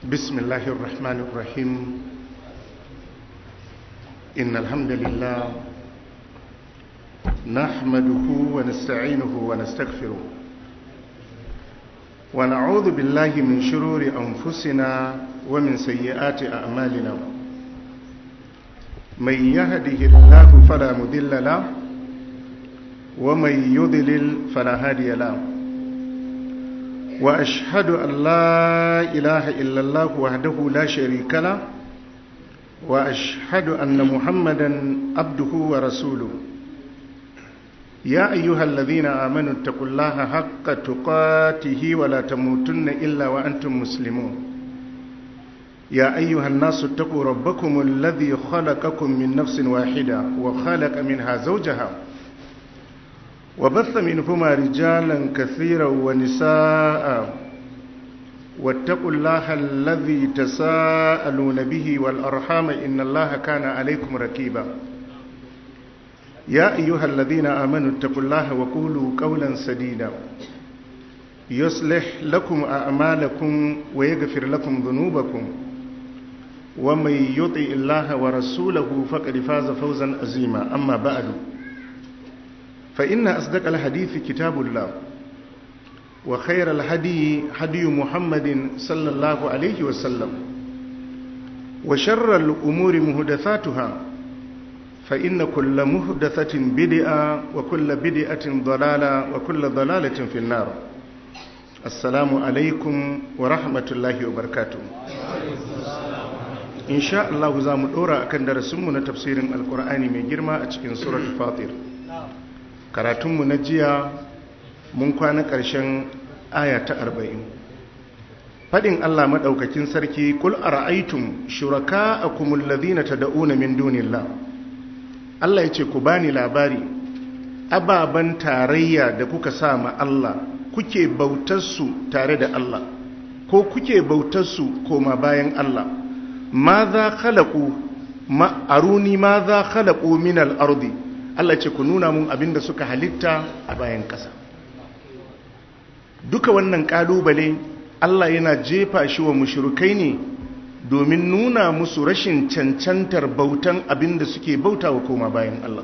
بسم الله الرحمن الرحيم إن الحمد لله نحمده ونستعينه ونستغفره ونعوذ بالله من شرور أنفسنا ومن سيئات أعمالنا من يهده الله فلا مذل له ومن يضلل فلا هادي له وأشهد أن لا إله إلا الله وحده لا شريك له وأشهد أن محمدا عبده ورسوله يا أيها الذين آمنوا اتقوا الله حق تقاته ولا تموتن إلا وأنتم مسلمون يا أيها الناس اتقوا ربكم الذي خلقكم من نفس واحدة وخلق منها زوجها وبث منهما رجالا كثيرا ونساء واتقوا الله الذي تساءلون به والأرحام إن الله كان عليكم ركيبا يا أيها الذين آمنوا اتقوا الله وقولوا قولا سديدا يصلح لكم أعمالكم ويغفر لكم ذنوبكم ومن يطع الله ورسوله فقد فاز فوزا عظيما أما بعد فإن أصدق الحديث كتاب الله وخير الهدي هدي محمد صلى الله عليه وسلم وشر الأمور مهدثاتها فإن كل مهدثة بدعة وكل بدعة ضلالة وكل ضلالة في النار السلام عليكم ورحمة الله وبركاته إن شاء الله زام الأورا أكن درسمنا تفسير القرآن من جرما أتكين سورة الفاطر karatunmu na jiya mun kwana ƙarshen aya ta arba'in faɗin Allah maɗaukakin sarki kul ara'aytum shuraka a kumullazina ta da'una min dunillah Allah ya ce ku bani labari ababen tarayya da kuka sa ma Allah kuke bautarsu tare da Allah ko kuke bautarsu koma bayan Allah ma za khalaku ma aruni ma za khalaku min al-ardi Allah ce ku nuna mun abinda suka halitta a bayan ƙasa duka wannan ƙalubale Allah yana jefa shi wa mushrikai ne domin nuna musu rashin cancantar bautan abinda suke bauta wa koma bayan Allah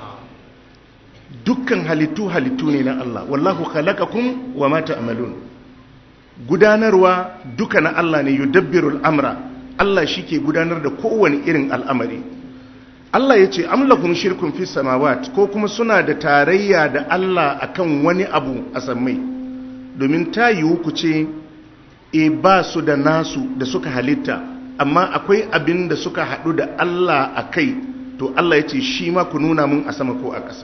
dukkan halittu halittu ne na Allah wallahu khalaqakum wa ma ta'malun gudanarwa duka na Allah ne yudabbirul amra Allah shike gudanar da kowane irin al'amari Allah ya ce amlakum shirkun fi samawat ko kuma suna da tarayya da Allah akan wani abu a sammai domin ta yiwu ku ce e ba su da nasu da suka halitta amma akwai abin da suka haɗu da Allah a kai to Allah ya ce shi ma ku nuna mun a sama ko a ƙasa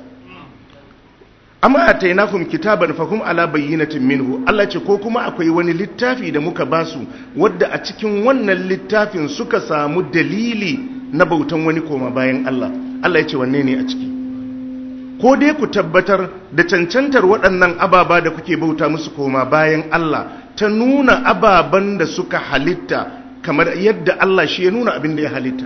amma a tainakum kitaban fahum ala bayyinatin minhu Allah ce ko kuma akwai wani littafi da muka basu wadda a cikin wannan littafin suka samu dalili na bautan wani koma bayan Allah Allah ya ce wanne ne a ciki ko dai ku tabbatar da cancantar waɗannan ababa da kuke bauta musu koma bayan Allah ta nuna ababan da suka halitta kamar yadda Allah shi ya nuna abin da ya halitta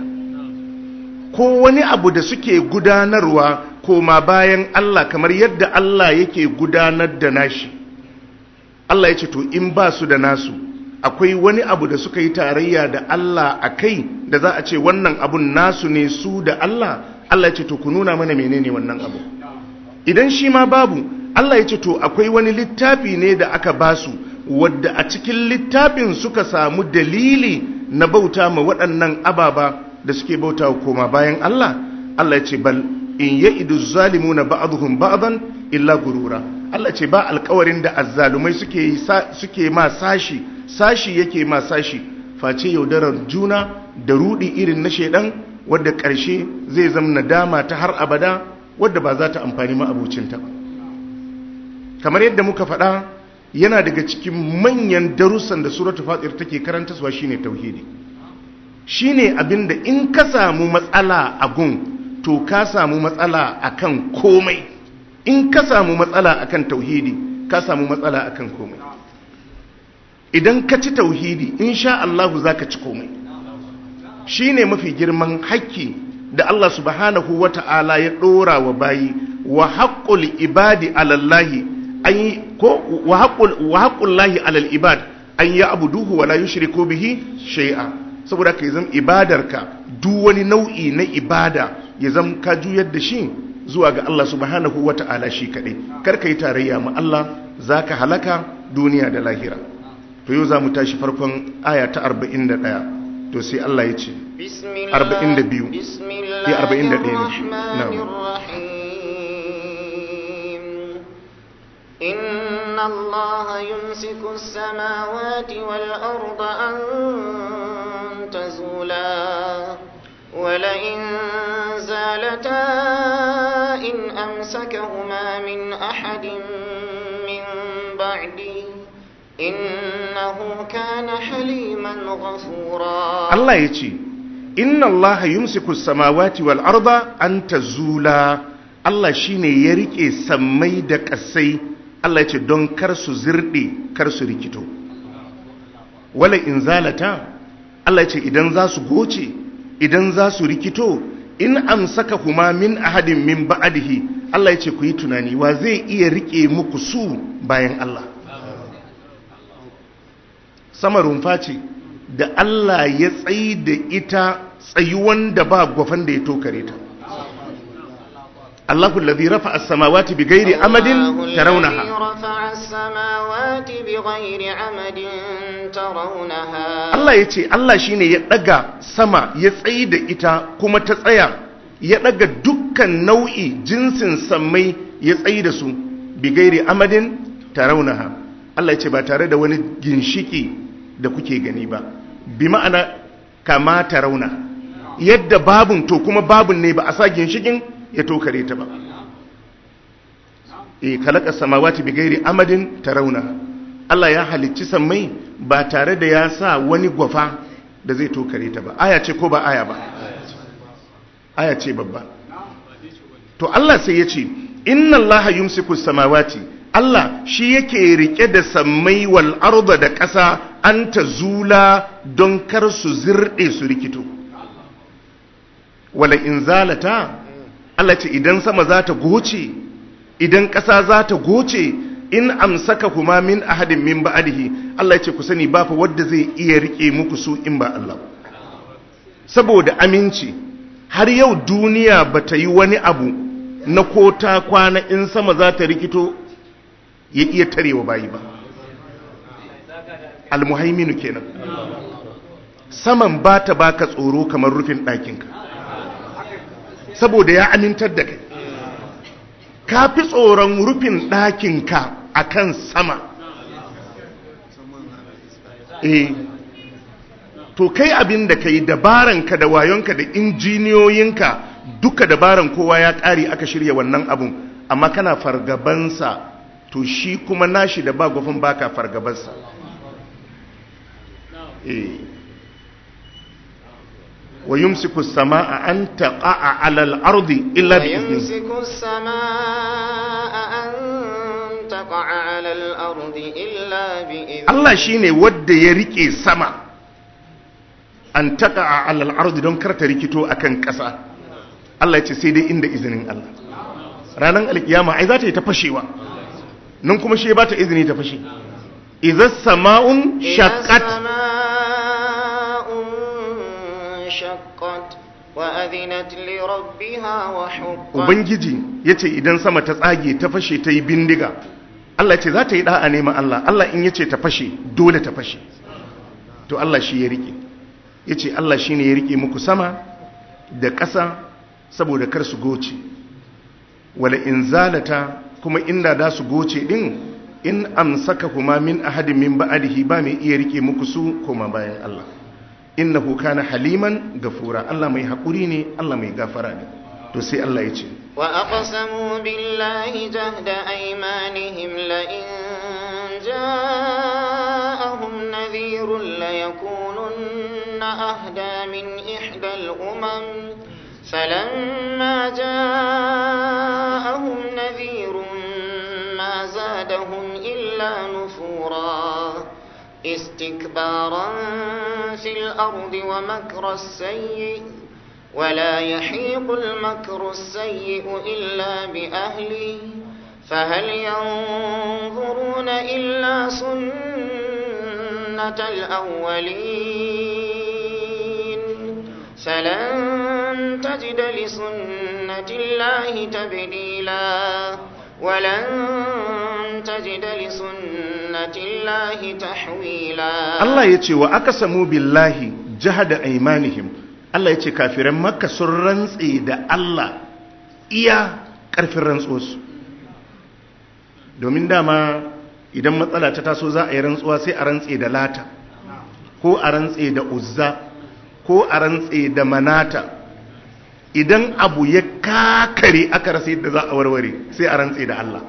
ko wani abu da suke gudanarwa koma bayan Allah kamar yadda Allah yake gudanar da nashi Allah ya ce to in ba su da nasu akwai wani abu da suka yi tarayya da Allah a kai da za a ce wannan abun nasu ne su da Allah Allah ya ce to ku nuna mana menene wannan abu idan shi ma babu Allah ya ce to akwai wani littafi ne da aka basu wadda a cikin littafin suka samu dalili na bauta ma waɗannan ababa da suke bauta koma bayan Allah Allah ya ce bal in ya'idu zalimuna ba'dhum ba'dan illa gurura Allah ce ba alƙawarin da azzalumai suke suke ma sashi sashi yake ma sashi face yaudarar juna da rudi irin na shedan wadda ƙarshe zai zama nadama ta har abada wadda ba za ta amfani ma abucinta ba kamar yadda muka faɗa yana daga cikin manyan darussan da suratul fatir take karantaswa shine tauhidi shine abinda in ka samu matsala a gun to ka samu matsala akan komai in ka samu matsala akan tauhidi ka samu matsala akan komai idan ka ci tauhidi insha Allah za ka ci komai shi ne mafi girman haƙƙi da Allah subhanahu wa ta'ala ya ɗora wa bayi wa haƙƙul ibadi alallahi an yi ko wa haƙƙul lahi alal ibad an ya abuduhu wala yushriku bihi shay'a saboda ka zama ibadarka duk wani nau'i na ibada ya zama ka juyar da shi zuwa ga Allah subhanahu wata'ala shi kaɗai kar ka yi tarayya ma Allah za ka halaka duniya da lahira to yau za mu tashi farkon aya ta 41 to sai Allah ya ce 42 ya 41 ne إن الله يمسك السماوات والأرض أن تزولا ولئن زالتا إن أمسكهما من أحد من بعده إنه كان حليما غفورا الله يتي إن الله يمسك السماوات والأرض أن تزولا الله شيني يريكي سمي دك السي Allah ya ce don kar su zirɗe kar su rikito wala in zalata Allah ya ce idan za su goce idan za su rikito in amsaka kuma min ahadin min ba'adihi Allah ya ce ku yi tunani wa zai iya rike muku su bayan Allah sama rumfa ce da Allah ya tsayi da ita tsayuwan da ba gwafan da ya tokare ta الله الذي رفع السماوات بغير أمد ترونها رفع السماوات بغير عمد ترونها الله يتي الله شيني يدغى سما يتسيد إتا كما تسيا يدغى دكا نوعي جنس سمي يتسيد سو بغير أمد ترونها Allah ce ba tare da wani ginshiki da kuke gani ba bi ma'ana kama ta rauna yadda babun to kuma babun ne ba a sa ginshikin ya tokare ta ba e kalaka samawati bi gairi amadin tarawna Allah ya halicci sammai ba tare da ya sa wani gwafa da zai tokare ta ba aya ce ko ba aya ba aya ce babba to Allah sai ya ce inna Allah yumsiku samawati Allah shi yake rike da sammai wal arda da ƙasa an ta zula don kar su zirɗe su rikito wala in zalata Allah ce idan sama za ta goce idan ƙasa za ta goce in amsaka kuma min ahadin min ba'adihi Allah ce ku sani ba fa wanda zai iya rike muku su in ba Allah saboda aminci har yau duniya ba ta yi wani abu na ko ta kwana in sama za ta rikito ya iya tarewa bayi ba almuhaiminu kenan saman ba ta baka tsoro kamar rufin ɗakinka saboda ya amintar da kai ka fi tsoron rufin ɗakinka a kan sama eh to kai abin da ka yi dabaranka da wayonka da injiniyoyinka duka dabaran kowa ya ƙari aka shirya wannan abun amma kana fargabansa to shi kuma nashi da ba gwafin baka fargabansa eh ويمسك السماء أن تقع على الأرض إلا بإذنه ويمسك السماء أن تقع على الأرض إلا بإذنه الله شيني ود يريكي سما أن تقع على الأرض دون كرت ريكيتو أكن كسا الله يتي سيدي إند إذن الله ranar alkiyama ai za ta yi ta fashewa nan kuma shi ba ta izini ta fashe idza sama'un shaqqat انشقت وأذنت لربها وحقت ubangiji yace idan sama ta tsage ta fashe ta yi bindiga Allah ce za ta yi da'a nema Allah Allah in yace ta fashe dole ta fashe to Allah shi ya rike yace Allah shine ya rike muku sama da ƙasa saboda kar su goce wala in zalata kuma inda da su goce din in amsaka kuma min ahadin min ba'dihi ba mai iya rike muku su kuma bayan Allah innahu kana haliman gafura Allah mai haƙuri ne Allah mai gafara ne to sai Allah ya ce wa aqsamu billahi jahda aymanihim la in ja'ahum nadhirun la yakununna ahda min ihda al-umam فلما جاءهم نذير ما زادهم إلا نفورا استكبارا في الأرض ومكر السيء ولا يحيق المكر السيء إلا بأهله فهل ينظرون إلا سنة سنة الأولين فلن تجد لسنة الله تبديلا ولن تجد لسنة الله تحويلا Allah ya ce wa aka samu billahi jahada aimanihim Allah ya ce kafiran makka sun rantse da Allah iya ƙarfin rantsuwarsu domin dama idan matsala ta taso za a yi rantsuwa sai a rantse da lata ko a rantse da uzza ko a rantse da manata idan abu ya kakare aka rasa yadda za a warware sai a rantse da Allah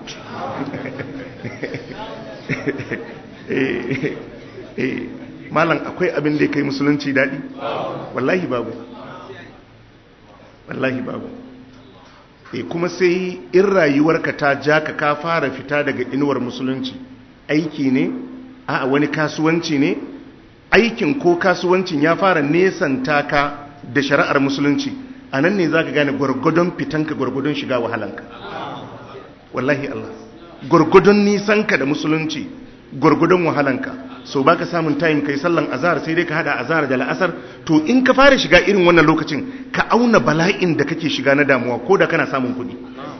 Eh, eh, malam akwai abin da ya kai musulunci daɗi wallahi babu wallahi babu e kuma sai in rayuwarka ta ja ka ka fara fita daga inuwar musulunci aiki ne a wani kasuwanci ne aikin ko kasuwancin ya fara nesanta ka da shari'ar musulunci a nan ne za ka gane gwargwadon fitanka gwargwadon shiga wahalanka wallahi Allah gwargwadon nisanka da musulunci gwargwadon wahalanka so baka samun time kai sallan azhar sai dai ka hada azhar da la'asar to in ka fara shiga irin wannan lokacin ka auna bala'in da kake shiga na damuwa ko da kana samun kuɗi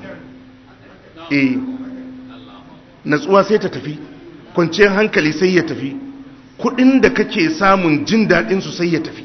eh natsuwa sai ta tafi kwanciyar hankali sai ya tafi kuɗin da kake samun jin daɗin su sai ya tafi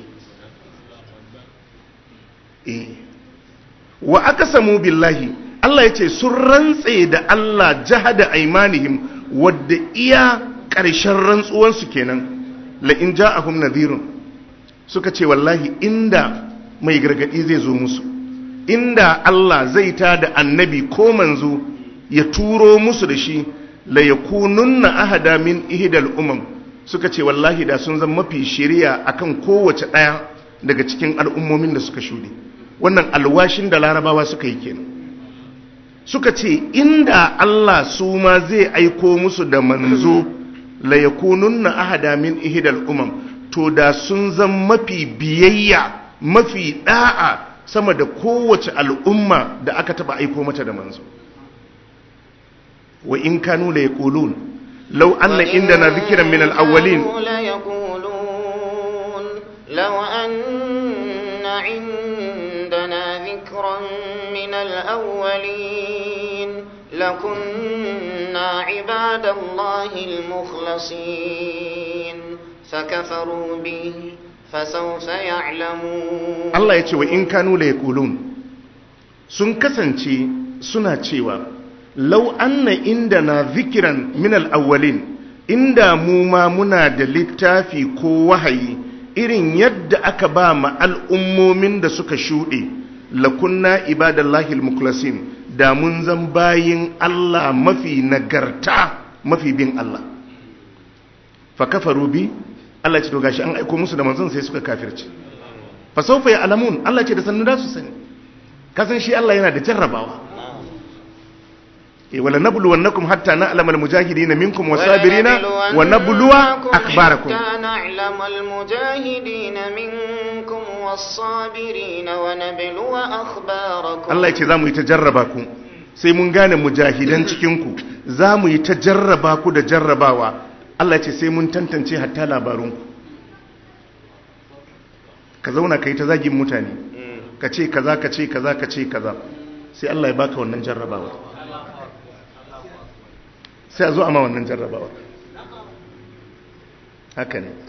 eh wa aqsamu billahi Allah yace sun rantse da Allah jahada aimanihim wadda iya ƙarshen rantsuwansu kenan la'in ja'ahum nadhirun suka ce wallahi inda mai gargadi zai zo musu inda Allah zai ta da annabi ko manzo ya turo musu da shi la yakununna ahada min ihdal umam suka ce wallahi da sun zama mafi shiriya akan kowace daya daga cikin al'ummomin da suka shude wannan alwashin da larabawa suka yi kenan suka ce inda Allah su ma zai aiko musu da manzo la yakununna ahada min ihdal umam to da sun zan mafi biyayya mafi da'a sama da kowace al'umma da aka taba aiko mata da manzo wa in kanu la yaqulun law anna indana dhikran min al-awwalin لو أن عندنا ذكرا من الأولين لكنا عباد الله المخلصين فكفروا به فسوف يعلمون Allah ya ce wa in kanu la yaqulun sun kasance suna cewa law anna indana dhikran min al-awwalin inda mu ma muna da littafi ko wahayi irin yadda aka ba ma al'ummomin da suka shuɗe lakunna ibadallahi al-mukhlasin da mun zan bayin Allah mafi nagarta mafi bin Allah fa kafaru bi Allah ce to gashi an aiko musu da manzon sai suka kafirce fa sawfa ya'lamun Allah ce da sannu da su sani kasan shi Allah yana da jarrabawa eh wala nabluwannakum hatta na'lama al-mujahidin minkum was-sabirina wa nabluwa akbarakum حتى نعلم المجاهدين منكم والصابرين ونبلو أخباركم Allah ya ce za mu yi ta jarraba ku sai mun gane mujahidan cikinku za mu yi ta jarraba ku da jarrabawa Allah ya ce sai mun tantance hatta labarunku ka zauna ka yi ta zagin mutane ka ce kaza ka ce kaza ka ce kaza sai Allah ya baka wannan jarrabawa sai a zo a ma wannan jarrabawa haka ne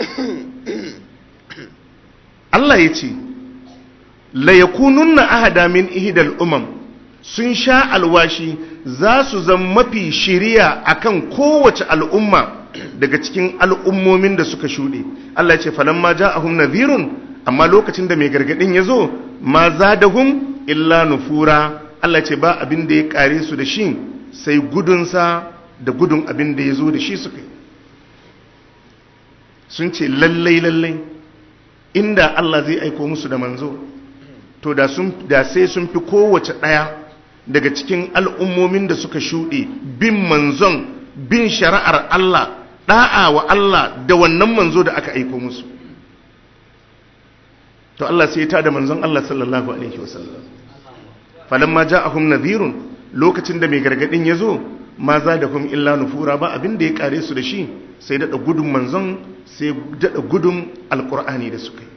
Allah ya ce la yakununna ahada min ihdal umam sun sha alwashi za su zama mafi shiriya akan kowace al'umma daga cikin al'ummomin da suka shuɗe Allah ya ce falamma ja'ahum nadhirun amma lokacin da mai gargadin ya zo ma zadahum illa nufura Allah ya ce ba abin da ya kare su da shi sai gudunsa da gudun abin da ya zo da shi suka yi sun ce lallai lallai inda Allah zai aiko musu da manzo to da sun da sai sun fi kowace ɗaya daga cikin al'ummomin da suka shuɗe bin manzon bin shari'ar Allah ɗa'a wa Allah da wannan manzo da aka aiko musu to Allah sai ta da manzon Allah sallallahu alaihi wasallam falamma ja'ahum nadhirun lokacin da mai gargadin ya zo ma za da kuma illa nufura ba abin da ya kare su da shi sai daɗa gudun manzon sai daɗa gudun alƙur'ani da suka yi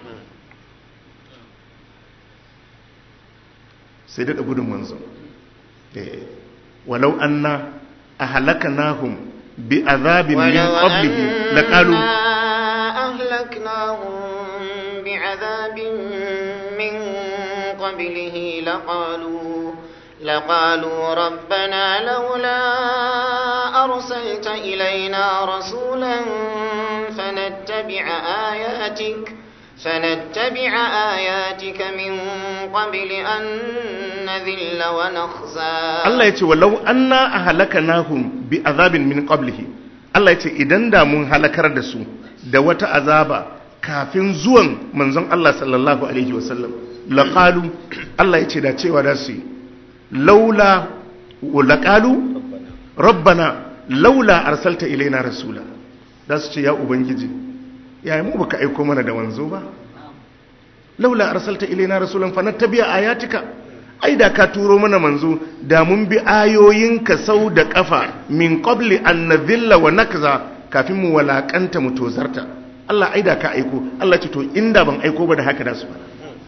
sai daɗa gudun manzon walau anna a halaka nahum bi azabin min qablihi laqalu أهلكناهم بعذاب من قبله لقالوا لقالوا ربنا لولا أرسلت إلينا رسولا فنتبع آياتك فنتبع آياتك من قبل أن نذل ونخزى Allah ya ce walau anna ahlakanahum bi azabin min qablihi Allah ya ce idan da mun halakar da su da wata azaba kafin zuwan manzon Allah sallallahu alaihi wasallam laqalu Allah ya ce da cewa da su yi laula laqalu rabbana laula arsalta ilaina rasula da su ce ya ubangiji ya mu baka aiko mana da wanzo ba laula arsalta ilaina rasulan fanattabi'a ayatika ai da ka turo mana manzo da mun bi ayoyinka sau da kafa min qabli an nadhilla wa nakza kafin mu walakanta mu tozarta Allah ai da ka aiko Allah ce to inda ban aiko ba da haka da su ba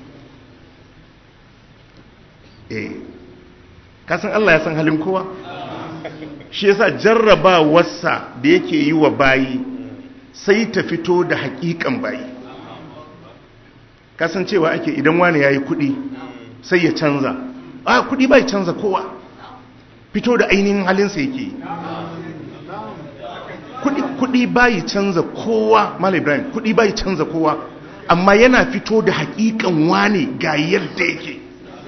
eh ka san Allah ya san halin kowa shi yasa jarrabawarsa da yake yi wa bayi sai ta fito da hakikan bayi kasancewa ake idan wani ya yi kudi sai ya canza a kudi bai canza kowa fito da ainihin halinsa yake kudi kudi bai canza kowa mal ibrahim kudi bai canza kowa amma yana fito da hakikan wani ga yadda yake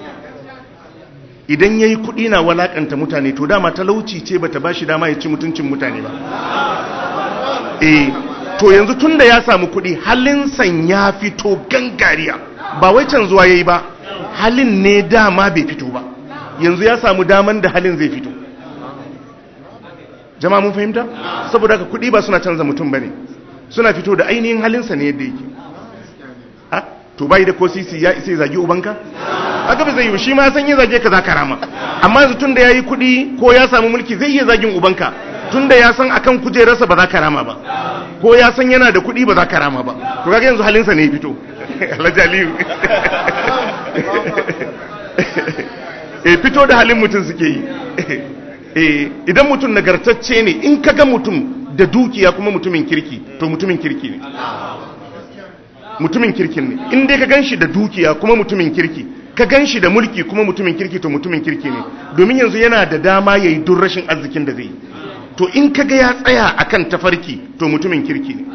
idan yayi kudi na walakanta mutane to dama talauci ce bata bashi dama ya ci mutuncin mutane ba eh to yanzu tunda ya samu kudi halinsan ya fito gangariya ba wai canzuwa yayi ba halin ne dama bai fito ba yanzu ya samu daman da halin zai fito jama'a mun fahimta saboda haka kudi ba suna canza mutum bane suna fito da ainihin halinsa ne yadda yake ha to bai da ko sisi ya isa zagi ubanka aka ba zai yi shi ma san yi zage ka za ka rama amma yanzu tunda yayi kudi ko ya samu mulki zai iya zagin ubanka tunda ya san akan kujerarsa ba za ka rama ba ko ya san yana da kuɗi ba za ka rama ba to kaga yanzu halinsa ne ya fito alhaji aliyu e fito da halin mutum suke yi e idan mutum nagartacce ne in kaga mutum da dukiya kuma mutumin kirki to mutumin kirki ne mutumin kirkin ne in dai ka ganshi da dukiya kuma mutumin kirki ka ganshi da mulki kuma mutumin kirki to mutumin kirki ne domin yanzu yana da dama yayi duk rashin arzikin da zai yi to in kaga ya tsaya akan tafarki to mutumin kirki ne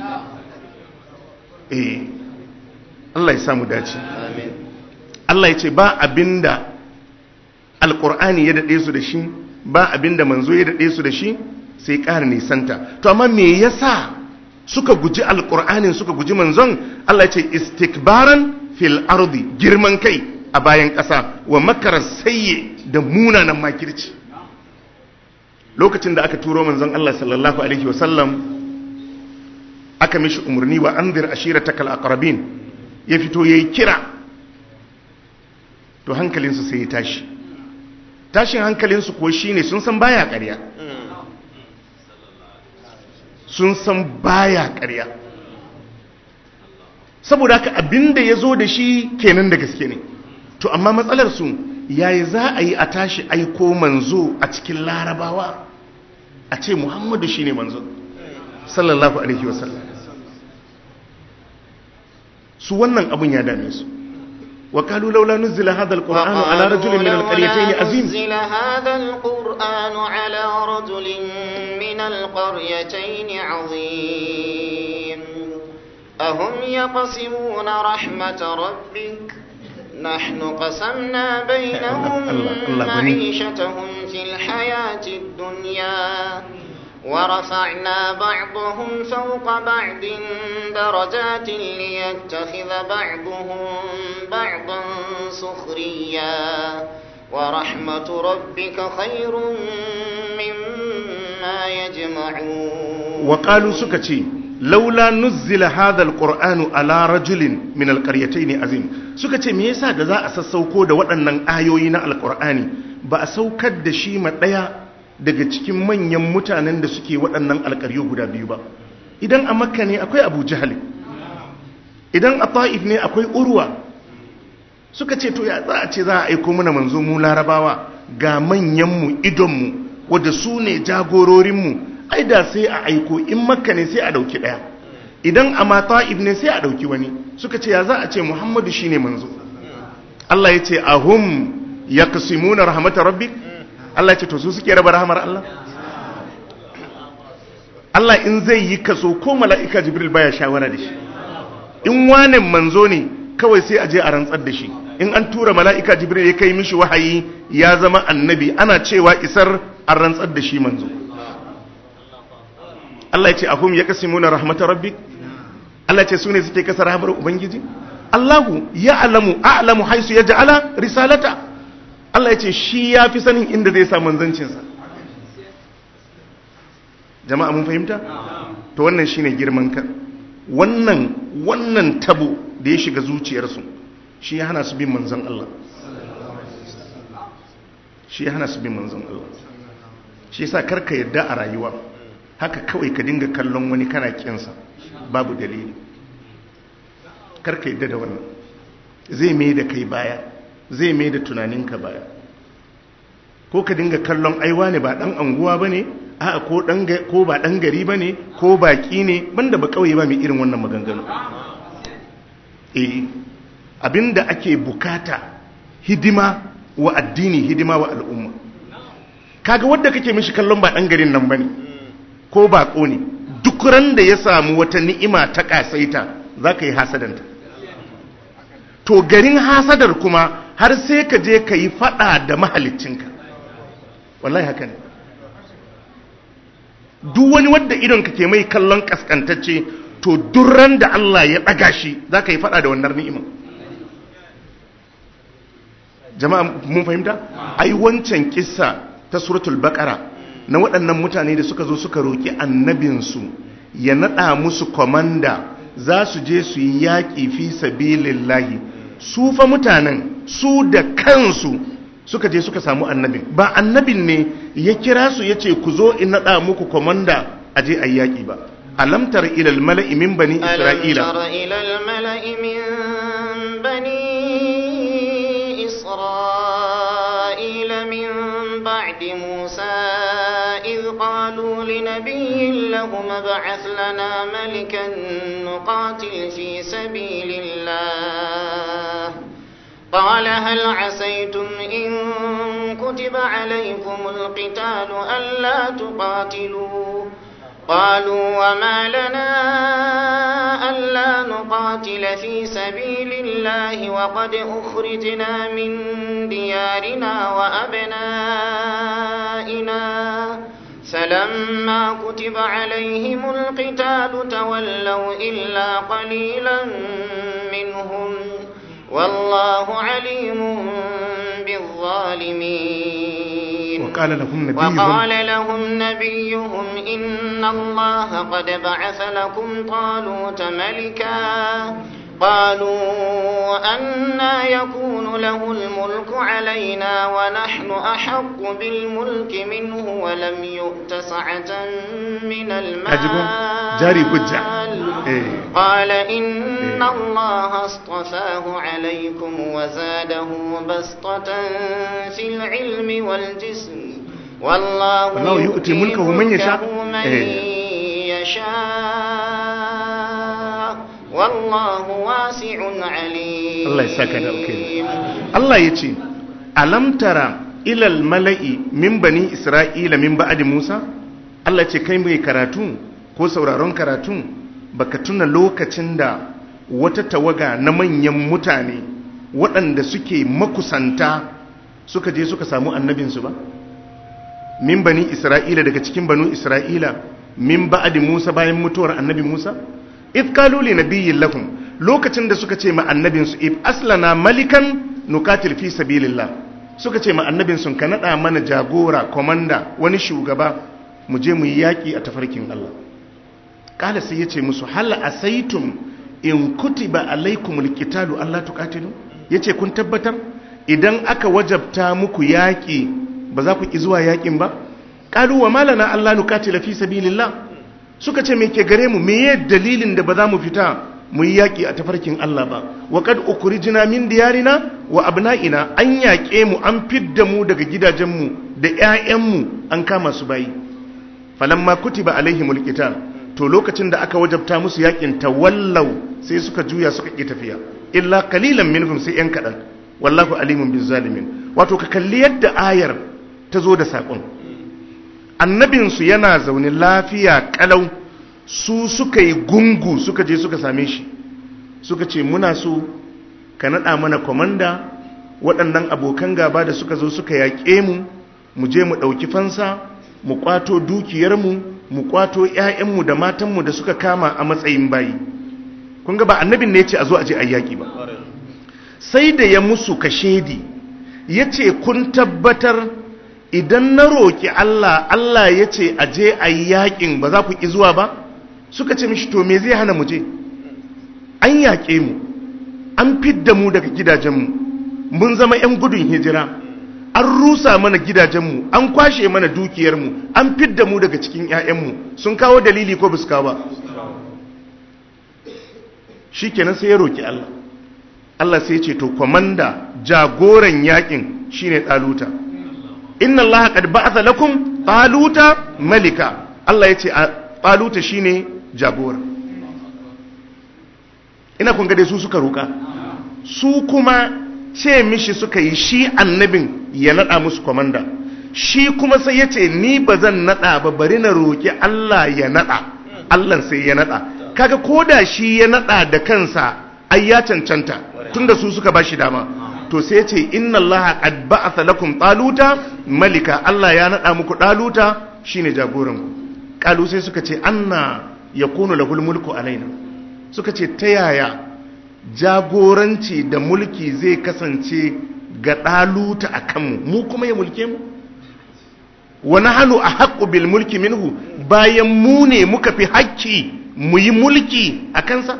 eh Allah ya samu dace Allah ya ce ba abinda alkur'ani ya dade su da shi ba abinda manzo ya dade su da shi sai ƙara nisanta to amma me yasa suka guji alkur'anin suka guji manzon Allah ya ce istikbaran fil ardi girman kai a bayan ƙasa wa makarar sayye da munanan makirci lokacin da aka turo manzon Allah sallallahu alaihi wasallam aka mishi umarni wa anzir ashiratakal aqrabin ya fito yayi kira to hankalinsu sai ya tashi tashin hankalinsu ko shine sun san baya ƙarya sun san baya ƙarya saboda haka abinda ya zo da shi kenan da gaske ne to amma matsalar su yayi za a yi a tashi aiko manzo a cikin larabawa a ce muhammadu shi ne manzo sallallahu alaihi wasallam su wannan abun ya dame su wa kalu laula nuzila hadha alquran ala rajulin min alqaryatayn azim نزل هذا القرآن على رجل من القريتين عظيم أهم يقسمون رحمة ربك نحن قسمنا بينهم الله- الله غني. معيشتهم في الحياة الدنيا ورفعنا بعضهم فوق بعض درجات ليتخذ بعضهم بعضا سخريا ورحمة ربك خير مما يجمعون wa qalu suka ce laula nuzila hadha alquran ala rajulin min alqaryatayn azim suka ce me yasa da za a sassauko da waɗannan ayoyi na alqur'ani ba a saukar da shi ma daya daga cikin manyan mutanen da suke waɗannan alƙaryo guda biyu ba idan a makka ne akwai abu jahali idan a ta'if ne akwai urwa suka ce to ya za a ce za a aiko mana manzo mu larabawa ga manyanmu idonmu wadda su ne jagororinmu ai da sai a aiko in makka ne sai a ɗauki ɗaya idan a ma ta'if ne sai a ɗauki wani suka ce ya za a ce muhammadu shi ne manzo Allah ya ce ahum ya kasimuna rahmatar rabbi Allah ya ce to su suke raba rahamar Allah Allah in zai yi kaso ko mala'ika jibril baya shawara da shi in wane manzo ne kawai sai a je a rantsar da shi in an tura mala'ika jibril ya kai mishi wahayi ya zama annabi ana cewa isar a rantsar da shi manzo Allah ya ce ahum ya kasimuna rahmatar rabbi Allah ya ce su ne suke kasa rahamar ubangiji Allahu ya alamu a'lamu haisu ya ja'ala risalata Allah ya ce shi ya fi sanin inda zai sa manzancinsa jama'a mun fahimta to wannan shine girman kan wannan wannan tabo da ya shiga zuciyarsu shi ya hana su bin manzon Allah shi ya hana su bin manzon Allah shi yasa karka yadda a rayuwa haka kawai ka dinga kallon wani kana kinsa babu dalili karka yadda da wannan zai mai da kai baya zai mai da tunaninka baya ko ka dinga kallon aiwa ne ba dan anguwa ba ne a ko ba dan gari ba ne ko baki ne banda ba kawai ba mai irin wannan maganganu eh abinda ake bukata hidima wa addini hidima wa al'umma kaga wanda kake mishi kallon ba dan garin nan bane ko bako ne duk ran da ya samu wata ni'ima ta kasaita zaka yi hasadanta to garin hasadar kuma har sai ka je ka yi fada da mahaliccinka wallahi haka ne duk wani wadda idon ka ke mai kallon kaskantacce to durran da Allah ya ɗaga shi za ka yi fada da wannan ni'ima jama'a mun fahimta ai wancan kissa ta suratul baqara na waɗannan mutane da suka zo suka roki annabinsu ya naɗa musu komanda za su je su yi yaƙi fi sabilillahi su fa mutanen su da kansu suka je suka samu annabin ba annabin ne ya kira su ya ce ku zo in naɗa muku komanda a je a yaƙi ba alamtar ilal mala'i min bani isra'ila alamtar ilal mala'i min bani isra'ila min ba'di musa إذ قالوا لنبي لهم ابعث لنا ملكا نقاتل في سبيل الله قال هل عسيتم إن كتب عليكم القتال ألا تقاتلوا قالوا وما لنا ألا نقاتل في سبيل الله وقد أخرجنا من ديارنا وأبنائنا فلما كتب عليهم القتال تولوا إلا قليلا منهم والله عليم بالظالمين وقال لهم نبيهم وقال لهم نبيهم إن الله قد بعث لكم طالوت ملكا قالوا أنا يكون له الملك علينا ونحن أحق بالملك منه ولم يؤت سعة من المال جاري حجة قال إن الله اصطفاه عليكم وزاده بسطة في العلم والجسم والله, والله يؤتي ملكه من يشاء من يشاء والله واسع عليم Allah ya saka da alkhairi Allah ya ce alam tara ilal mala'i min bani isra'ila min ba'di Musa Allah ce kai mai karatu ko sauraron karatu baka tuna lokacin da wata tawaga na manyan mutane waɗanda suke makusanta suka je suka samu annabinsu ba min bani isra'ila daga cikin banu isra'ila min ba'di Musa bayan mutuwar annabi Musa if kalu li nabiyyin lahum lokacin da suka ce ma annabin su if aslana malikan nukatil fi sabilillah suka ce ma annabin sun ka nada mana jagora komanda wani shugaba mu je mu yi yaki a tafarkin Allah kala sai yace musu hal asaitum in kutiba alaikumul qitalu Allah tuqatilu yace kun tabbatar idan aka wajabta muku yaki ba za ku ki zuwa yakin ba qalu wa malana alla nuqatila fi sabilillah suka ce me ke gare mu me dalilin da ba za mu fita mu yi yaƙi a tafarkin Allah ba wa kad ukhrijna min diyarina wa abna'ina an yaƙe mu an fidda mu daga gidajenmu da ƴaƴanmu an kama su bayi falamma kutiba alaihimul qital to lokacin da aka wajabta musu yaƙin tawallau sai suka juya suka ƙi tafiya illa qalilan minhum sai ƴan kaɗan wallahu alimun bizzalimin wato ka kalli yadda ayar ta zo da saƙon annabinsu yana zaune lafiya ƙalau su suka yi gungu suka je suka same shi suka ce muna so ka naɗa mana kwamanda waɗannan abokan gaba da suka zo suka yaƙe mu mu je mu ɗauki fansa mu ƙwato dukiyarmu mu ƙwato 'ya'yanmu da matanmu da suka kama a matsayin bayi kun ga ba annabin ne ya ce a zo a je a yaƙi ba sai da ya musu kashedi ya ce kun tabbatar idan na roƙi Allah Allah ya ce a je a yi yaƙin ba za ku ƙi zuwa ba suka ce mishi to me zai hana mu je an yaƙe mu an fidda mu daga gidajenmu mun zama 'yan gudun hijira an rusa mana gidajenmu an kwashe mana dukiyarmu an fidda mu daga cikin 'ya'yanmu sun kawo dalili ko bisu kawo ba shi kenan sai ya roƙi Allah Allah sai ce to kwamanda jagoran yaƙin shine ɗaluta inna Allah qad ba'atha lakum ɗaluta malika Allah ya ce ɗaluta shine jagora ina kun dai su suka roƙa su kuma ce mishi suka yi shi annabin ya naɗa musu kwamanda shi kuma sai ya ce ni ba zan naɗa ba bari na roƙi Allah ya naɗa Allah sai ya naɗa kaga ko da shi ya naɗa da kansa ai ya cancanta tunda su suka ba shi dama to sai ce inna Allah qad ba'atha lakum taluta malika Allah ya naɗa muku taluta shine jagoran ku kalu sai suka ce anna yakunu lahul mulku alaina suka ce ta yaya jagoranci da mulki zai kasance ga ɗaluta a kanmu mu kuma ya mulke mu wani hannu a haƙƙu bil mulki minhu bayan mu ne muka fi haƙƙi mu yi mulki a kansa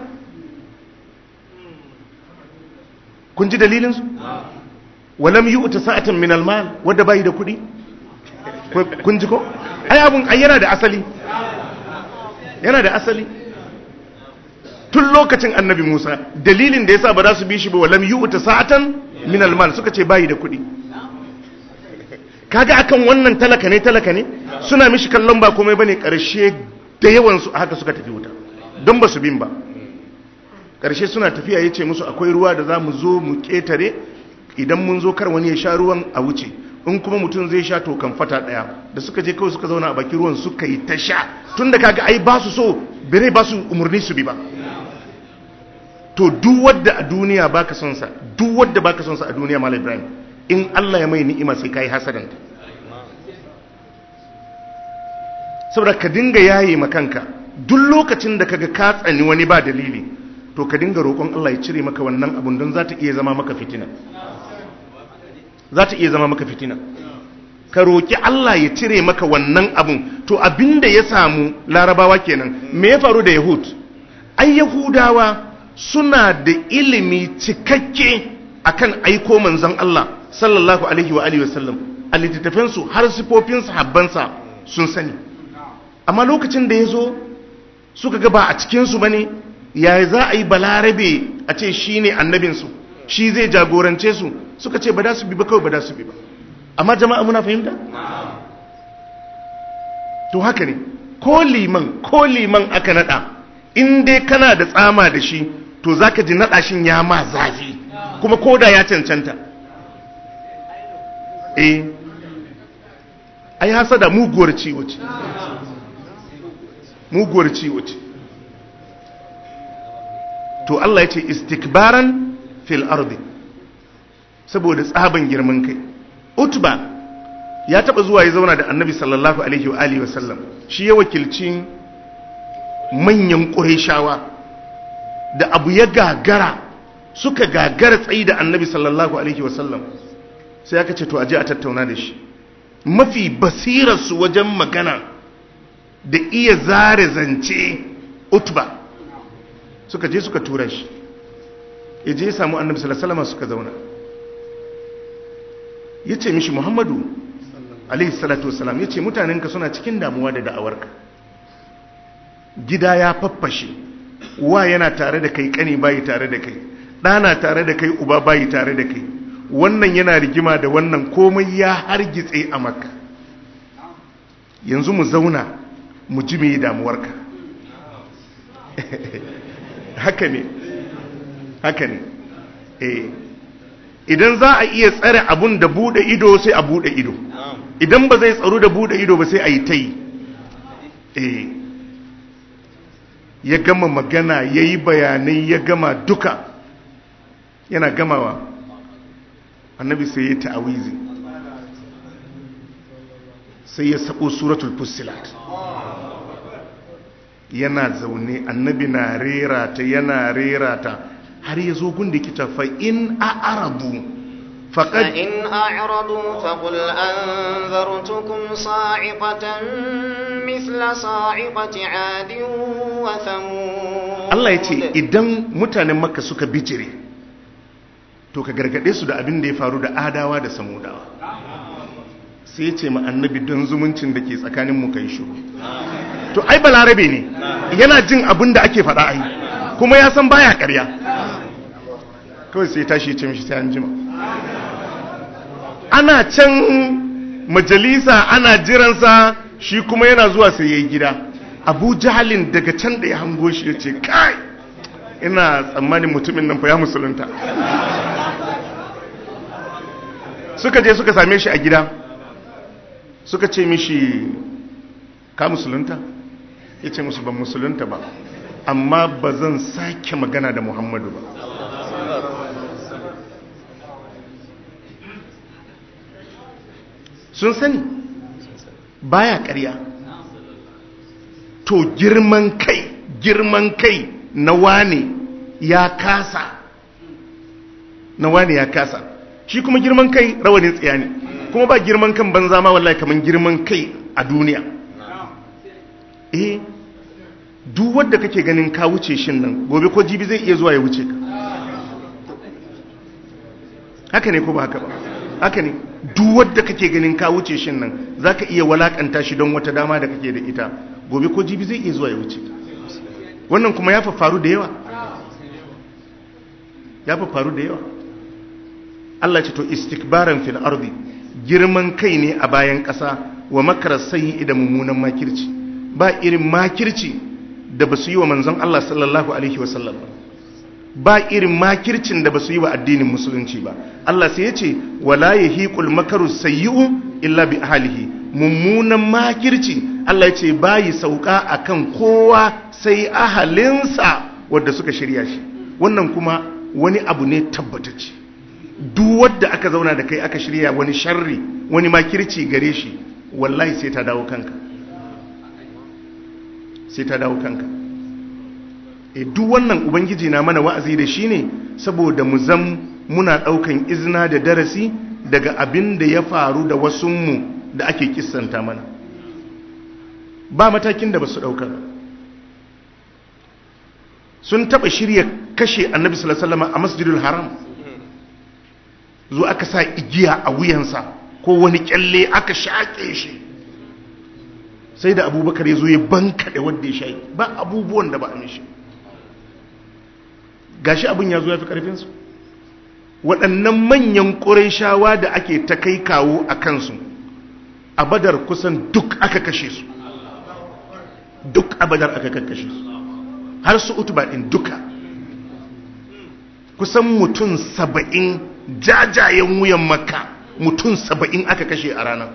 kun ji dalilinsu walam yi uta sa'atan min almal wadda bayi da kuɗi kun ji ko ai abun ai yana da asali yana da asali tun lokacin annabi Musa dalilin da yasa ba za su bi shi ba walam yu'ta sa'atan min almal suka ce bayi da kuɗi kaga akan wannan talaka ne talaka ne suna mishi kallon ba komai bane karshe da yawan su haka suka tafi wuta don ba su bin ba karshe suna tafiya yace musu akwai ruwa da za mu zo mu ketare idan mun zo kar wani ya sha ruwan a wuce in kuma mutum zai sha to kan fata daya da suka je kawai suka zauna a bakin ruwan suka yi ta sha tunda kaga ai ba su so bere ba su umurni su bi ba to duk wadda a duniya baka son sa duk wadda baka son sa a duniya malam ibrahim in Allah ya mai ni'ima sai kai hasadan saboda ka dinga yaye makanka duk lokacin da kaga ka tsani wani ba dalili to ka dinga roƙon Allah ya cire maka wannan abun don za ta iya zama maka fitina za ta iya zama maka fitina ka roƙi Allah ya cire maka wannan abun to abinda ya samu larabawa kenan me ya faru da yahud ai yahudawa suna da ilimi cikakke akan aiko manzon Allah sallallahu alaihi wa alihi wasallam a littattafansu har sifofin sahabbansa sun sani amma lokacin da ya zo suka ga ba a cikinsu ba ne ya za a yi balarabe a ce shi ne annabinsu shi zai jagorance su suka ce ba da su bi ba kawai ba da su bi ba amma jama'a muna fahimta? to haka ne ko liman ko liman aka nada in dai kana da tsama da shi to za ka ji naɗashin ya ma zafi kuma koda ya cancanta eh ai hasada muguwar ciwo ce muguwar ciwo ce to Allah ya ce istikbaran fil ardi saboda tsaban girman kai utba ya taba zuwa ya zauna da annabi sallallahu alaihi wa alihi wasallam shi ya wakilci manyan ƙurayshawa da abu ya gagara suka gagara tsayi da annabi sallallahu alaihi wasallam sai aka ce to aje a tattauna da shi mafi basirarsu wajen magana da iya zare zance utba suka je suka tura shi ya je ya samu annabi sallallahu alaihi wasallam suka zauna ya ce mishi muhammadu alaihi salatu wasalam ya ce mutanenka suna cikin damuwa da da'awarka gida ya faffashe wa yana tare da kai kani bayi tare da kai ɗana tare da kai uba bayi tare da kai wannan yana rigima da wannan komai ya hargitse a maka yanzu mu zauna mu ji mai damuwarka haka ne haka ne eh idan za a iya tsare abun da bude ido sai a bude ido idan ba zai tsaro da bude ido ba sai a yi ta yi eh ya gama magana ya yi bayanai ya gama duka yana gamawa annabi sai ya ta'awizi sai ya sabo suratul fussilat yana zaune annabi na rera ta yana rera ta har ya zo gun da kita fa in a'rabu faqad فإن أعرضوا فقل أنذرتكم صاعقة مثل صاعقة عاد وثمود Allah ya ce idan mutanen makka suka bijire to ka gargade su da abin da ya faru da adawa da samudawa sai ya ce ma annabi don zumuncin da ke tsakanin mu kai shiru to ai balarabe ne yana jin abin da ake faɗa ai kuma ya san baya ƙarya kawai sai ya tashi ya ce mishi sai an jima ana can majalisa ana jiransa shi kuma yana zuwa sai ya yi gida abu jahalin daga can da ya hango shi ya ce kai ina tsammanin mutumin nan fa ya musulunta suka je suka same shi a gida suka ce mishi ka musulunta ya ce musu ban musulunta ba amma ba zan sake magana da muhammadu ba sun sani baya ƙarya to girman kai girman kai na wane ya kasa na wane ya kasa shi kuma girman kai rawanin tsiya ne kuma ba girman kan banza ma wallahi kaman girman kai a duniya eh duk wanda kake ganin ka wuce shin nan gobe ko jibi zai iya zuwa ya wuce ka haka ne ko ba haka ba haka ne duk wanda kake ganin ka wuce shin nan zaka iya walakanta shi don wata dama da kake da ita gobe ko jibi zai iya zuwa ya wuce wannan kuma ya faru da yawa ya faru da yawa Allah ce to istikbaran fil ardi girman kai ne a bayan ƙasa wa makarar sayi da mummunan makirci ba irin makirci da ba su yi wa manzon Allah sallallahu alaihi wasallam ba ba irin makircin da ba su yi wa addinin musulunci ba Allah sai ya ce wala yahiqul makaru sayyi'u illa bi ahlihi mummunan makirci Allah ya ce bayi sauka akan kowa sai ahalinsa wanda suka shirya shi wannan kuma wani abu ne tabbatacce duk wanda aka zauna da kai aka shirya wani sharri wani makirci gare shi wallahi sai ta dawo kanka sai ta dawo kanka e duk wannan ubangiji na mana wa'azi da shi ne saboda mu zam muna daukan izina da darasi daga abin da ya faru da wasunmu da ake kissanta mana ba matakin da ba su dauka ba sun taba shirya kashe annabi sallallahu alaihi wasallam a masjidul haram zo aka sa igiya a wuyansa ko wani kyalle aka shaƙe shi sai da abubakar ya zo ya bankaɗe wadda ya shaƙi ba abubuwan da ba a mishi gashi abin ya zo ya fi ƙarfinsu waɗannan manyan ƙuraishawa da ake ta kai kawo a kansu a badar kusan duk aka kashe su duk a badar aka kakkashe su har su utuba ɗin duka kusan mutum saba'in jajayen wuyan makka mutum saba'in aka kashe a ranar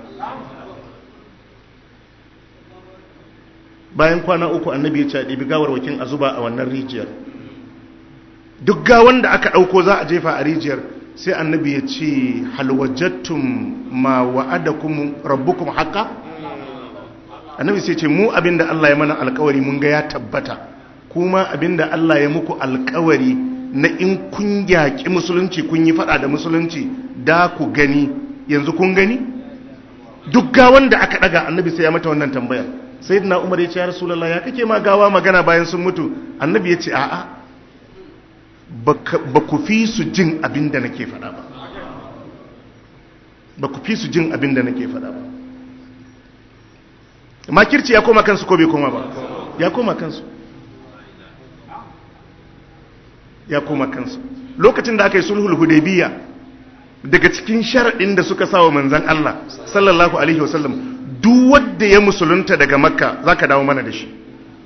bayan kwana uku annabi ya ce ɗibi gawarwakin a zuba a wannan rijiyar duk gawan da aka ɗauko za a jefa a rijiyar sai annabi ya ce halwajattun ma wa'adakum rabbukum haka annabi sai ce mu abinda Allah ya mana alkawari mun ga ya tabbata kuma abinda Allah ya muku alkawari na in kun yaƙi musulunci kun yi faɗa da musulunci da ku gani yanzu kun gani duk gawan da aka ɗaga annabi sai ya mata wannan tambayar sai na umar ya ce ya rasulallah ya kake ma gawa magana bayan sun mutu annabi ya ce a'a ba ku fi su jin abin da nake faɗa ba ba ku fi su jin abin da nake faɗa ba makirci ya koma kansu ko bai koma ba ya koma kansu ya koma kansu lokacin da aka yi sulhul hudaybiya daga cikin sharaɗin da suka sa wa manzan Allah sallallahu alaihi wasallam duk wanda ya musulunta daga makka zaka dawo mana da shi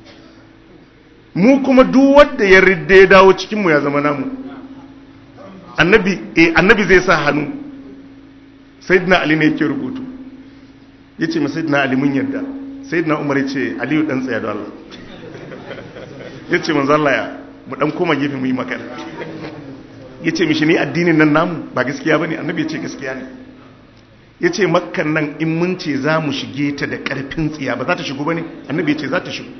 mu kuma duk wanda ya ridda ya dawo cikin mu ya zama namu annabi eh annabi zai sa hannu sayyidina ali ne yake rubutu yace ma sayyidina ali mun yarda sayyidina umar yace aliyu dan tsaya da Allah yace manzo Allah ya mu dan koma gefe mu yi magana yace mishi ni addinin nan namu ba gaskiya bane annabi yace gaskiya ne yace makkan nan in mun ce za mu shige ta da karfin tsiya ba za ta shigo bane annabi yace za ta shigo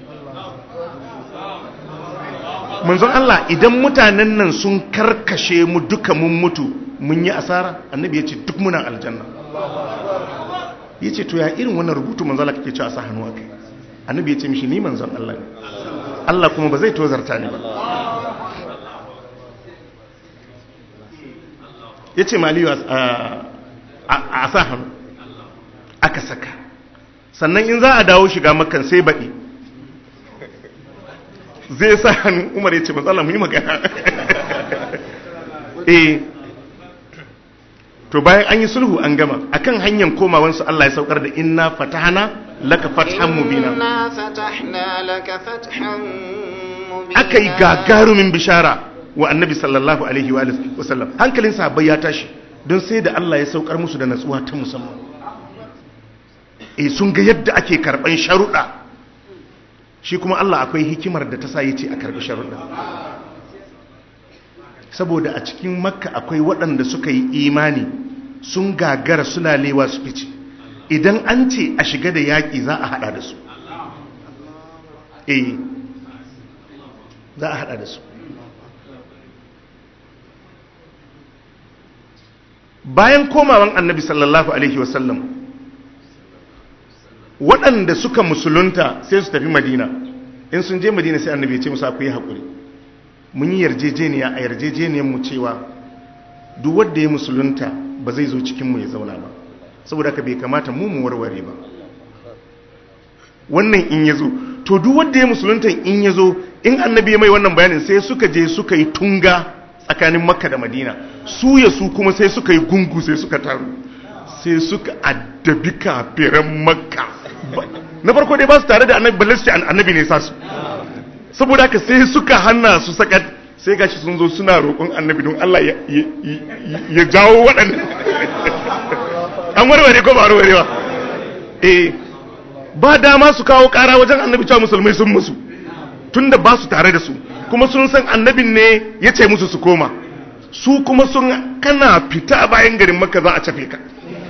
manzon Allah idan mutanen nan sun karkashe mu duka mun mutu mun yi asara annabi yace duk muna aljanna yace to ya irin wannan rubutu manzon Allah kake cewa sa hannu akai annabi yace mishi ni manzon Allah ne Allah kuma ba zai tozarta ni ba ya ce maliyu a sa hannu aka saka sannan in za a dawo shiga makan sai baɗi zai sa hannu umar ya ce matsala mu yi magana eh to bayan an yi sulhu an gama akan hanyar komawansu Allah ya saukar da inna fatahana laka fathan mubina إنا فتحنا لك فتحا مبينا aka yi gagarumin bishara wa annabi sallallahu alaihi wa alihi wasallam hankalin sahabbai ya tashi don sai da Allah ya saukar musu da natsuwa ta musamman eh sun ga yadda ake karban sharuɗa shi kuma Allah akwai hikimar da ta sa yace a karbi sharuɗa saboda a cikin makka akwai waɗanda suka yi imani sun gagara suna lewa su fice idan an ce a shiga da yaƙi za a haɗa da su eh za a haɗa da su bayan komawan annabi sallallahu alaihi wasallam waɗanda suka musulunta sai su tafi madina in sun je madina sai annabi ya ce musu akwai haƙuri mun yi yarjejeniya a yarjejeniyar mu cewa duk wanda ya musulunta ba zai zo cikin mu ya zauna ba saboda haka bai kamata mu mu warware ba wannan in ya zo to duk wanda ya musulunta in ya zo in annabi ya mai wannan bayanin sai suka je suka yi tunga tsakanin makka da madina su ya su kuma sai suka yi gungu sai suka taru sai suka addabi kafiran makka na farko dai ba su tare da annabi balle su ce annabi ne sa su saboda haka sai suka hana su sakat sai gashi sun zo suna roƙon annabi don Allah ya- ya ya jawo waɗannan an warware ko ba warware ba eh ba dama su kawo ƙara wajen annabi cewa musulmai sun musu tunda ba su tare da su kuma sun san annabin ne ya ce musu su koma su kuma sun kana fita bayan garin makka za a cafe ka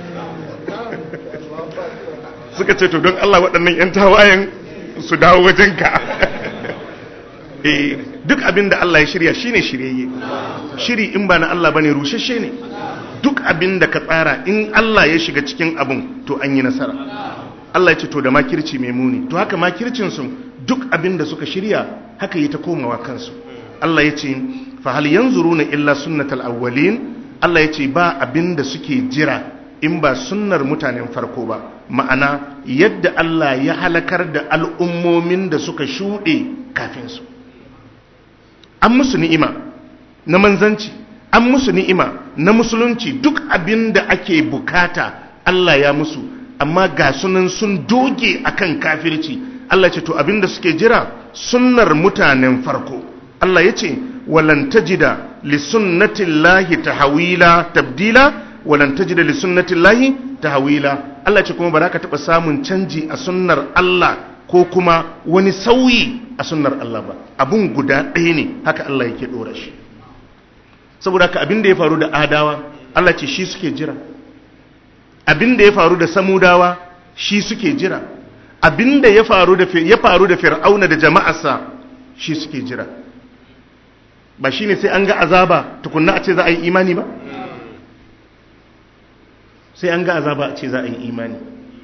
suka ce to don Allah waɗannan 'yan tawayen su dawo wajenka eh duk abin da Allah ya shirya shine shiryayye shiri in ba na Allah bane rushashe ne duk abin da ka tsara in Allah ya shiga cikin abun to an yi nasara Allah ya ce to da makirci mai muni to haka makircin su duk abin da suka shirya haka yi ta komawa kansu Allah ya ce fa hal yanzuruna illa sunnatal awwalin Allah ya ce ba abin da suke jira in ba sunnar mutanen farko ba ma'ana yadda Allah ya halakar da al'ummomin da suka shuɗe kafin su an musu ni'ima na manzanci an musu ni'ima na musulunci duk abin da ake bukata Allah ya musu amma ga sunan sun doge akan kafirci Allah ce to abin da suke jira sunnar mutanen farko Allah ya ce walan tajida li sunnatillahi tahwila tabdila walan tajida li sunnatillahi tahwila Allah ce kuma ba za ka taɓa samun canji a sunnar Allah ko kuma wani sauyi a sunnar Allah ba abun guda ɗaya ne haka Allah yake ɗora shi saboda haka abin da ya faru da adawa Allah ce shi suke jira abin da ya faru da samudawa shi suke jira abin da ya faru da ya faru da fir'auna da jama'arsa shi suke jira ba shine sai an ga azaba tukunna a ce za a yi imani ba sai an ga azaba a ce za a yi imani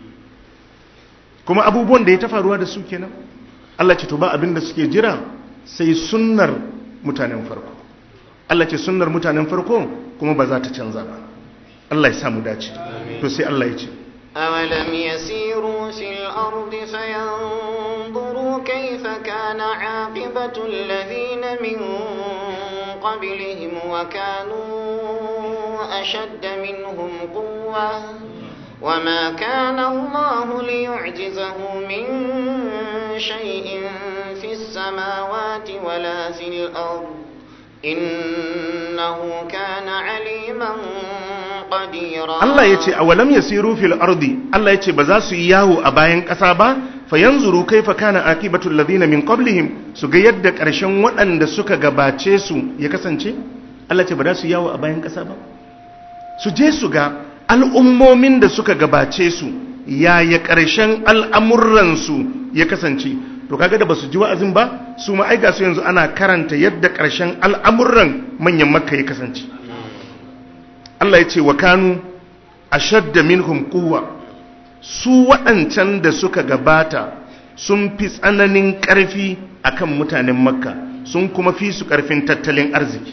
kuma abubuwan da ya ta faruwa da su kenan Allah ce to ba abin da suke jira sai sunnar mutanen farko Allah ce sunnar mutanen farko kuma ba za ta canza ba Allah ya samu dace to sai Allah ya ce أولم يسيروا في الأرض الأرض فينظروا كيف كان عاقبة الذين من قبلهم وكانوا أشد منهم قوة وما كان الله ليعجزه من شيء في السماوات ولا في الأرض إنه كان عليما قديرا Allah ya ce a walam ya siru fil ardi Allah ya ce ba za su yi yawo a bayan ƙasa ba fa yanzuru kaifa kana akibatul ladina min qablihim su ga yadda ƙarshen waɗanda suka gabace su ya kasance Allah ce ba za su yi yawo a bayan ƙasa ba su je su ga al'ummomin da suka gabace su yaya ƙarshen al'amuransu ya kasance to kaga da basu ji wa'azin ba su ma aiga su yanzu ana karanta yadda ƙarshen al'amuran manyan makka ya kasance Allah ya ce wa kanu ashadda minhum quwwa su waɗancan da suka gabata sun fi tsananin ƙarfi akan mutanen makka sun kuma fi su ƙarfin tattalin arziki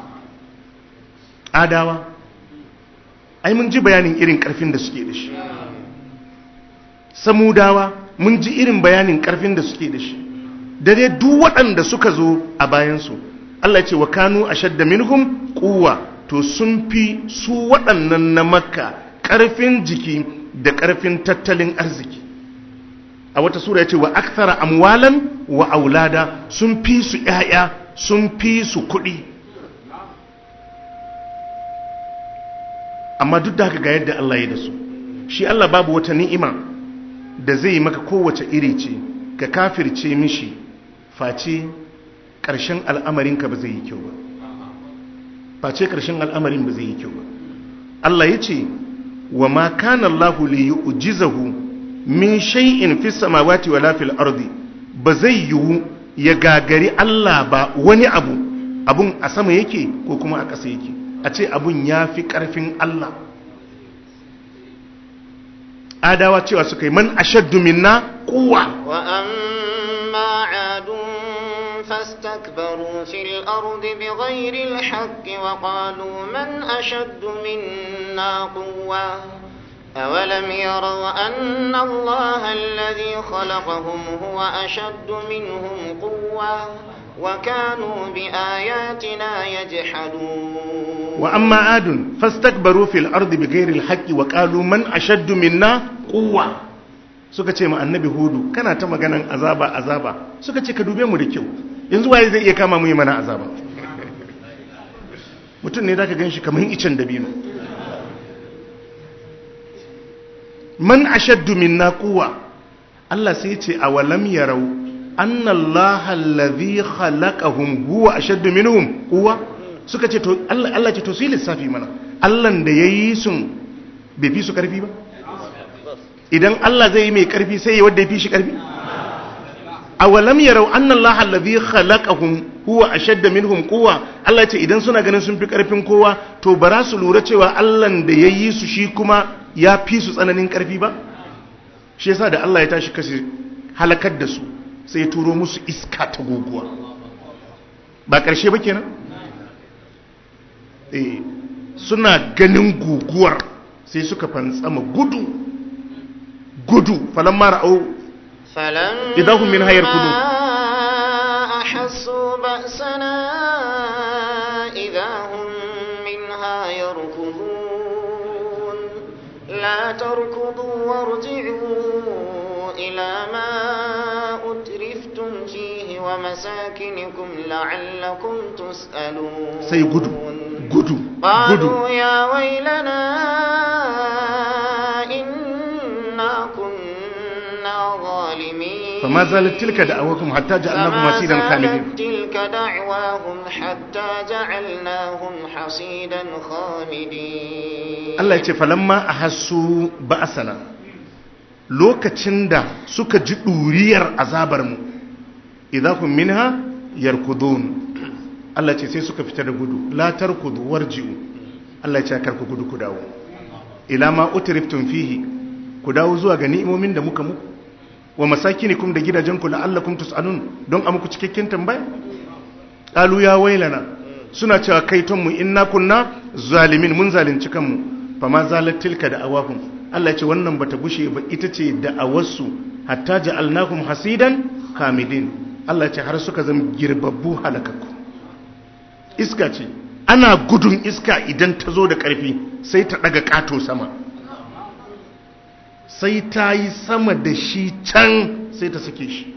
adawa ai mun ji bayanin irin ƙarfin da suke da shi samudawa mun ji irin bayanin ƙarfin da suke da shi da dai duk waɗanda suka zo a bayansu Allah ya ce wa kanu ashadda minhum quwwa to sun fi su waɗannan na makka ƙarfin jiki da ƙarfin tattalin arziki a wata sura ya ce wa akthara amwalan wa aulada sun fi su ‘ya'ya sun fi su kuɗi amma duk da haka ga yadda Allah ya da su shi Allah babu wata ni'ima da zai maka kowace iri ce ka kafirce mishi face ƙarshen al'amarinka ba zai yi kyau ba face ƙarshen al'amarin ba zai yi kyau ba Allah ya ce wa ma kana Allah li yu'jizahu min shay'in fi samawati wala fil ardi ba zai yiwu ya gagari Allah ba wani abu abun a sama yake ko kuma a ƙasa yake a ce abun ya fi ƙarfin Allah adawa cewa suka yi man ashaddu minna quwwa wa amma adun فاستكبروا في الأرض بغير الحق وقالوا من أشد منا قوة أولم يروا أن الله الذي خلقهم هو أشد منهم قوة وكانوا بآياتنا يجحدون وأما عاد فاستكبروا في الأرض بغير الحق وقالوا من أشد منا قوة suka ce ma annabi hudu kana ta maganan azaba azaba suka ce ka dube mu da kyau yanzu waye zai iya kama mu yi mana azaba mutum ne zaka ganshi kamar icen dabino man ashaddu minna quwwa Allah sai ya ce awalam yarau anna Allah allazi khalaqahum huwa ashaddu minhum quwwa suka ce to Allah Allah ce to su yi lissafi mana Allah da yayi sun bai fi su karfi ba idan Allah zai yi mai karfi sai ya wadda ya fi shi karfi awalam yarau anna Allah allazi khalaqahum huwa ashadda minhum quwwa Allah ce idan suna ganin sun fi karfin kowa to bara su lura cewa Allah da yayi su shi kuma ya fi su tsananin karfi ba shi yasa da Allah ya tashi kashi halakar da su sai ya turo musu iska ta guguwa ba karshe ba kenan eh suna ganin guguwar sai suka fantsama gudu gudu falamma ra'au فلما إذا هم منها يركضون. أحسوا بأسنا إذا هم منها يركضون لا تركضوا وارجعوا إلى ما أترفتم فيه ومساكنكم لعلكم تسألون sai gudu gudu gudu قالوا يا ويلنا إنا كنا ظالمين فما زالت تلك دعوكم حتى جعلناكم فما حسيدا زالت خالدين تلك دعواهم حتى جعلناهم حصيدا خامدين Allah ya ce falamma ahassu ba'asana lokacin da suka ji ɗuriyar azabar mu idahum minha yarkudun Allah ce sai suka fita da gudu la tarkudu warji'u Allah ya ce kar ku gudu ku dawo ila ma utriftum fihi ku dawo zuwa ga ni'imomin da muka muku wa masakinikum da gidajenku la'allakum tus'alun don a muku cikakken tambaya qalu ya wailana suna cewa kaitonmu inna kunna zalimin mun zalunci kanmu fa ma zalat tilka da awahum Allah ya ce wannan bata gushe ba ita ce da awarsu hatta ja'alnakum hasidan kamidin Allah ce har suka zama girbabbu halakakku iska ce ana gudun iska idan ta zo da ƙarfi sai ta ɗaga ƙato sama sai ta yi sama da shi can sai ta sake shi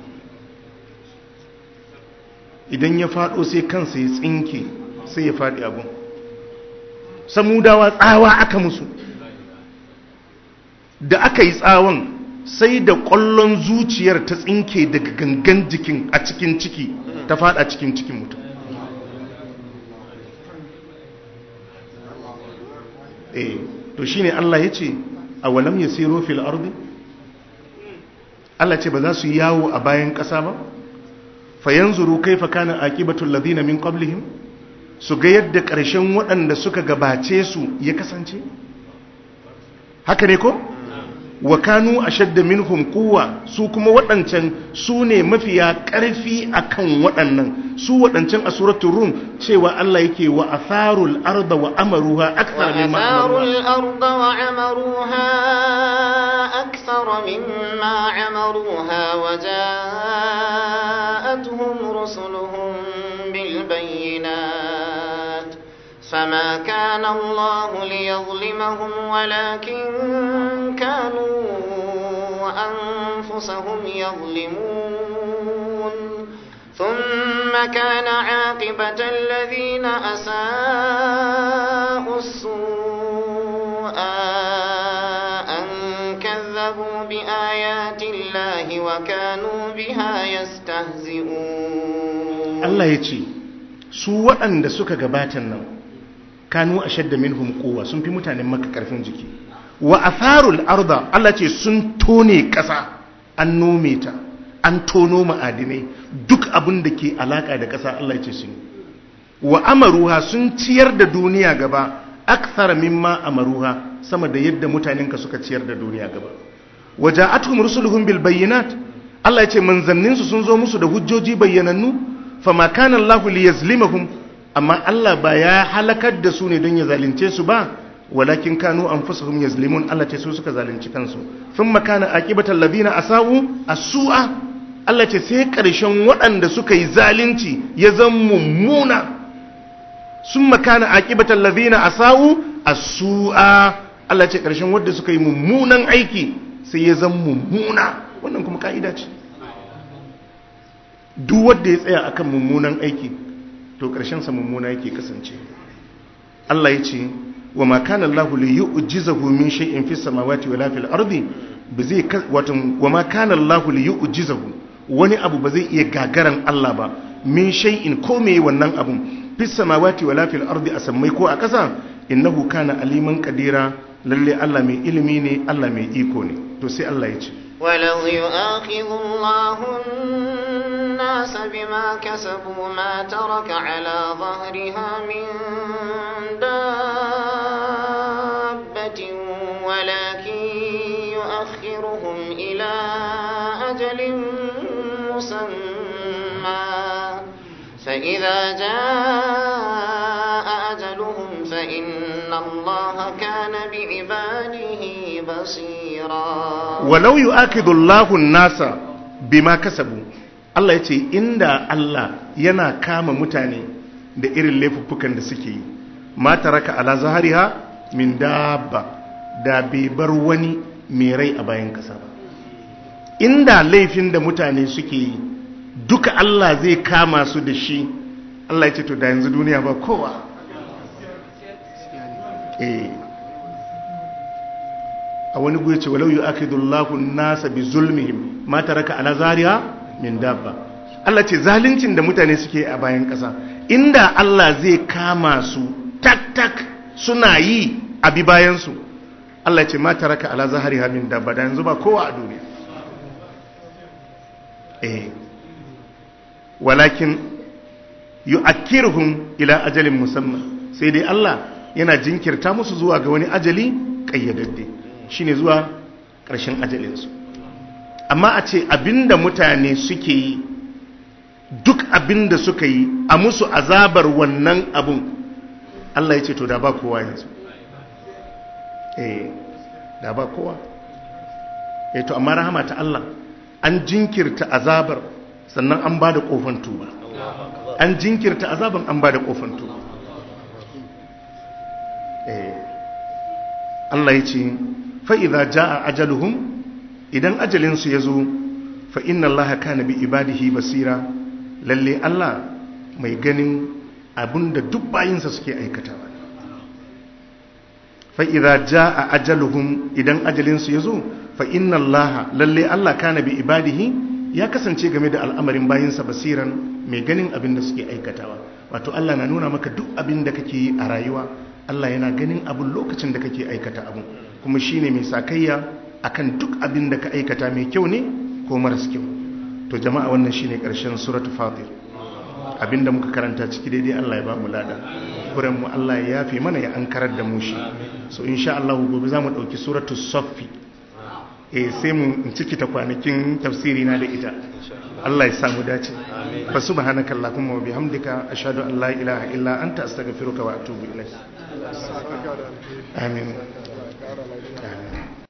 idan ya faɗo sai kansa ya tsinke sai ya faɗi abun samudawa tsawa aka musu da aka yi tsawon sai da ƙwallon zuciyar ta tsinke daga gangan jikin a cikin ciki ta faɗa cikin cikin mutum eh to shine Allah ya ce a walam ya siro fil ardi Allah ce ba za su yi yawo a bayan ƙasa ba fayanzuru kaifa kana aqibatul ladina min qablihim su ga yadda ƙarshen waɗanda suka gabace su ya kasance haka ne ko wa kanu ashadda minhum quwwa su kuma waɗancan su ne mafiya ƙarfi akan waɗannan su waɗancan a suratul rum cewa Allah yake wa atharul arda wa amaruha akthar mimma وأثاروا amaruha الأرض وعمروها أكثر مما عمروها وجاءتهم رسلهم بالبينات فما كان الله ليظلمهم ولكن كانوا أنفسهم يظلمون ثم كان عاقبة الذين أساءوا السوء أن كذبوا بآيات الله وكانوا بها يستهزئون Allah ya ce su waɗanda suka gabatan nan kanu ashadda minhum quwwa sun fi mutanen maka karfin jiki wa atharul arda Allah ce sun tone ƙasa an nome ta an tono ma'adinai duk abin da ke alaka da ƙasa Allah ya ce sun yi. wa amaruha sun ciyar da duniya gaba akthar mimma amaruha sama da yadda mutanenka suka ciyar da duniya gaba waja'atuhum rusuluhum bil bayyinat Allah ya ce manzanninsu sun zo musu da hujjoji bayyanannu fama kana Allahu liyazlimahum amma Allah ba ya halakar da su ne don ya zalunce su ba walakin kanu anfusuhum yazlimun Allah ce su suka zalunci kansu thumma kana aqibatal ladina asau as-su'a Allah ce sai karshen waɗanda suka yi zalunci ya zama mummuna summa kana aqibatal ladina asau as-su'a Allah ce karshen wanda suka yi mummunan aiki sai ya zama mummuna wannan kuma ka'ida ce duk wanda ya tsaya akan mummunan aiki to sa mummuna yake kasance Allah ya ce wa ma kana Allah li yu'jizahu min shay'in fis samawati wala fil ardi bazai wato wa ma kana Allah li yu'jizahu wani abu ba zai iya gagaran Allah ba min shay'in ko me wannan abun fis samawati wala fil ardi a sammai ko a kasa innahu kana aliman qadira lalle Allah mai ilimi ne Allah mai iko ne to sai Allah ya ce ولو يؤاخذ الله الناس بما كسبوا ما ترك على ظهرها من دابة ولكن يؤخرهم إلى أجل مسمى فإذا جاء أجلهم فإن الله كان بعباده بصيرا walau yu'akidu Allahu nasa bima kasabu Allah yace inda Allah yana kama mutane da irin laifuffukan da suke yi ma taraka ala zahariha min dabba da bai bar wani mai rai a bayan kasa ba inda laifin da mutane suke yi duka Allah zai kama su da shi Allah yace to da yanzu duniya ba kowa eh a wani guya ce walau yu'akidullahu nasa bi zulmihim ma taraka ala zariha min dabba Allah ce zaluncin da mutane suke a bayan ƙasa inda Allah zai kama su tak tak suna yi a bi bayan su Allah ce ma taraka ala zahariha min dabba da yanzu ba kowa a duniya eh walakin yu'akkiruhum ila ajalin musamman sai dai Allah yana jinkirta musu zuwa ga wani ajali kayyadadde shine zuwa ƙarshen ajalinsu amma a ce abinda mutane suke yi duk abinda suka yi a musu azabar wannan abun Allah ya ce to da ba kowa yanzu eh da ba kowa eh to amma rahama ta Allah an jinkirta azabar sannan an bada kofan tuba an jinkirta azaban an bada kofan tuba eh Allah ya ce fa idza jaa ajaluhum idan ajalin su yazo fa inna Allah kana bi ibadihi basira lalle Allah mai ganin abinda duk bayinsa suke aikatawa fa'iza ja a ajaluhum idan ajalinsu ya zo fa'inna Allah lalle Allah kana bi ibadihi ya kasance game da al'amarin bayinsa basiran mai ganin abin da suke aikatawa wato Allah na nuna maka duk abin da kake yi a rayuwa Allah yana ganin abin lokacin da kake aikata abin kuma shi ne mai sakayya akan duk abin da ka aikata mai kyau ne ko maras kyau to jama'a wannan shi ne ƙarshen suratu fatir abinda muka karanta ciki daidai Allah ya ba mu lada kuren mu Allah ya yafe mana ya ankarar da mu shi so insha Allah gobe zamu dauki suratul saffi eh sai mu ciki ta kwanakin tafsiri na da ita Allah ya samu dace fa subhanaka allahumma wa bihamdika ashhadu an la ilaha illa anta astaghfiruka wa atubu ilaik amin